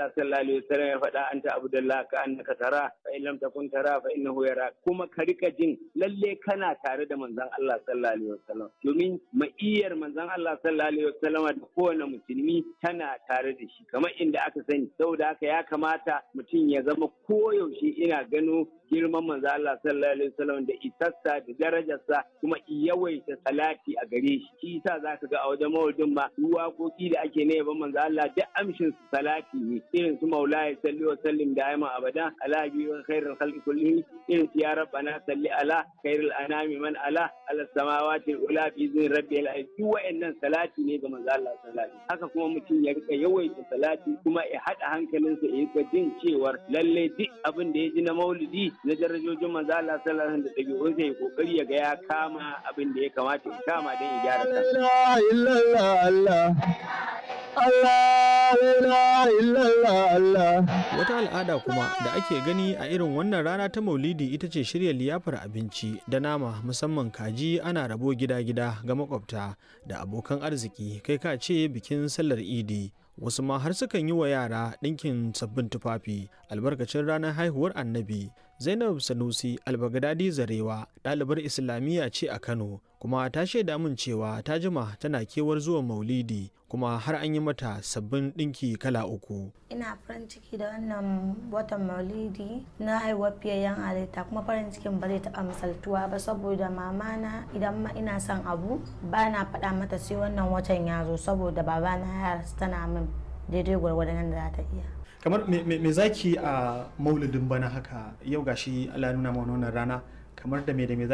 Allah sallallahu alaihi wasallam ya faɗa anta abdullah ka annaka tara fa in lam takun tara fa innahu yara kuma ka rika jin lalle kana tare da manzon Allah sallallahu alaihi wasallam domin ma'iyyar manzon Allah sallallahu alaihi wasallam da kowane musulmi tana tare da shi kamar inda aka sani saboda haka ya kamata mutum ya zama koyaushe ina gano girman manzo Allah sallallahu alaihi wasallam da isassa da darajarsa kuma yawaita salati a gare shi shi yasa zaka ga a wajen maulidin ma waƙoƙi da ake na yaban manzo Allah duk amshin su salati ne irin su maulaya salli wa sallim da ayman abada ala bi wa khairul khalqi kullihi irin su ya rabbana salli ala khairul anami man ala ala samawati ula bi zin rabbil alamin duk wa'annan salati ne ga manzo Allah sallallahu alaihi haka kuma mutum ya rika yawaita salati kuma ya hada hankalinsa ya rika jin cewar lalle duk abin da ya ji na maulidi na darajojin manzo Allah sallallahu alaihi wasallam da dabi'un sai kokari ya ga ya kama abin da ya kamata ya kama don ya gyara kansa ilaha illallah Allah Allah la illallah Allah Wata al'ada kuma da ake gani a irin wannan rana ta Maulidi ita ce shirya liyafar abinci da nama musamman kaji ana rabo gida-gida ga makwabta da abokan arziki kai ka ce bikin sallar Idi. Wasu ma har sukan yi wa yara ɗinkin sabbin tufafi albarkacin ranar haihuwar annabi. Zainab Sanusi Albagadadi Zarewa ɗalibar Islamiyya ce a Kano kuma ta shaida min cewa ta jima tana kewar zuwan Maulidi kuma har an yi mata sabbin ɗinki kala uku. ina farin ciki da wannan watan maulidi na haihuwar fiyayyen halitta kuma farin cikin ba zai taɓa misaltuwa ba saboda mamana idan ma ina son abu ba na faɗa mata sai wannan watan ya zo saboda babana ya rasu tana min daidai gwargwadon da za ta iya kamar me, me, me zaki a maulidin bana haka yau gashi Allah ya nuna mana wannan rana kamar da me da me